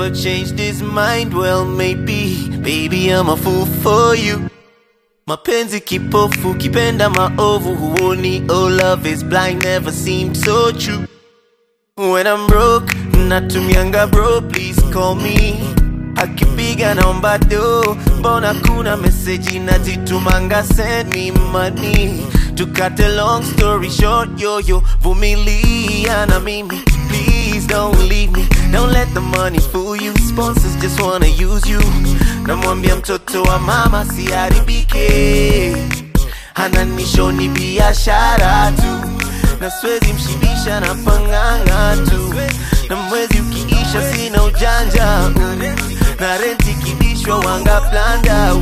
never changed his mind. Well, maybe, baby, I'm a fool for you. Mapenzi kipofu, kipenda maovu, huoni. Oh, love is blind, never seemed so true. When I'm broke, natumianga bro, please call me. Akipiga naomba do, mbona kuna meseji nazitumanga, send me money. To cut a long story short, yo yo, vumilia na mimi. Please don't leave me, don't let the money fool you. Sponsors just wanna use you. Namwambia mtoto wa mama siharibike, ananishoni biashara tu na siwezi mshibisha na pang'ang'a tu, na mwezi ukiisha sina ujanja mm. na renti kibishwa wanga blanda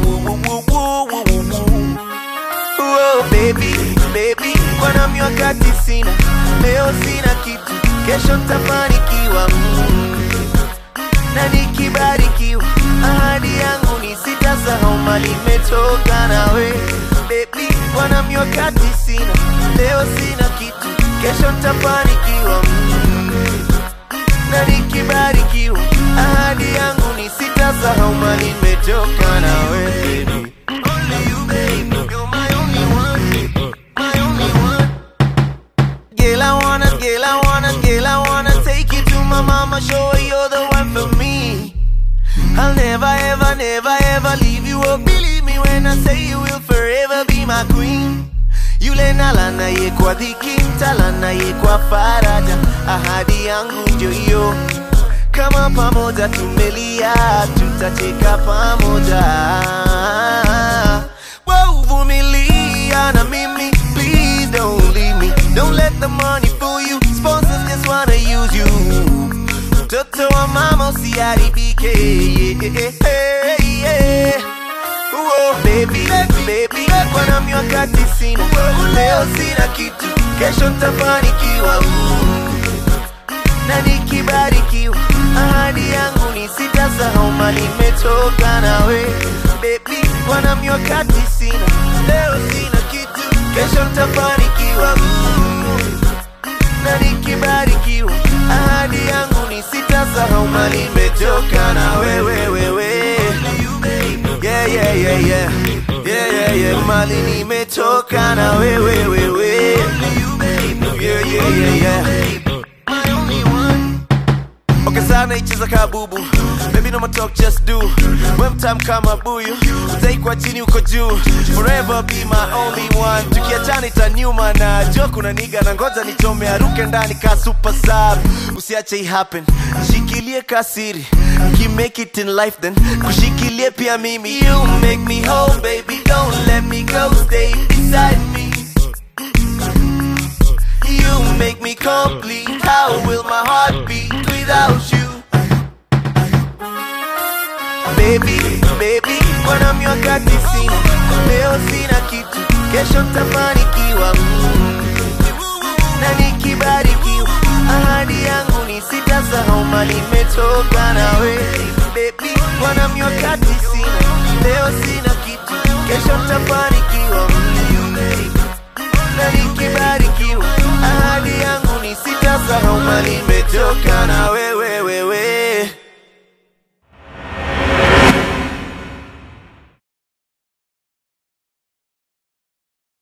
Oh, baby, baby, kwa nami wakati sina, leo sina kitu, kesho ntafanikiwa mm. na nikibarikiwa, ahadi yangu ni sitasahau mali imetoka nawe baby, kwa nami wakati sina, leo sina kitu, kesho ntafanikiwa mm. na nikibarikiwa, ahadi yangu ni sitasahau mali imetoka nawe baby. Only you, baby, you're my only one, my only one. Girl, I wanna, girl, I wanna, girl, I wanna take you to my mama, show her you're the one for me. I'll never, ever, never, ever leave you. Oh, believe me when I say you will forever be my queen. Yule nalana ye kwa dhiki, mtalana ye kwa faraja. Ahadi yangu ndio hiyo, kama pamoja tumelia, tutacheka pamoja. Wow, vumilia na mimi, please don't leave me. Don't let the money fool you. Sponsors just wanna use you. Mtoto wa mama usiharibike. Yeah, yeah, yeah. Whoa, baby, baby, kwa nami wakati sina, leo sina kitu, kesho ntafanikiwa. Mm. na nikibarikiwa, ahadi yangu ni sitasahau mali imetoka nawe baby, kwa nami wakati sina, leo sina kitu, kesho ntafanikiwa. Mm. na nikibarikiwa, ahadi yangu ni sitasahau mali imetoka na wewe wewe. Yeah, yeah, yeah, yeah. Yeah, yeah, yeah. Mali nimetoka na wewe wewe. Yeah, yeah, yeah, yeah. Okay, sana icheza kabubu Baby no more talk just do When time kama buyu Utaikwa chini uko juu Forever be my only one Tukiachana itaniuma na jo kuna niga na ngoja nichome aruke ndani ka super sub Usiache i happen Shikilie kasiri Ki make it in life then Kushikilie pia mimi You make me whole baby Don't let me go Stay beside me You make me complete. How will my heart beat without you? Baby, baby, kwa nami wakati sina, leo sina kitu, kesho ntafanikiwa. Mm. Na nikibarikiwa, ahadi yangu ni sitasahau mali imetoka nawe. Baby, kwa nami wakati sina, leo sina kitu, kesho ntafanikiwa.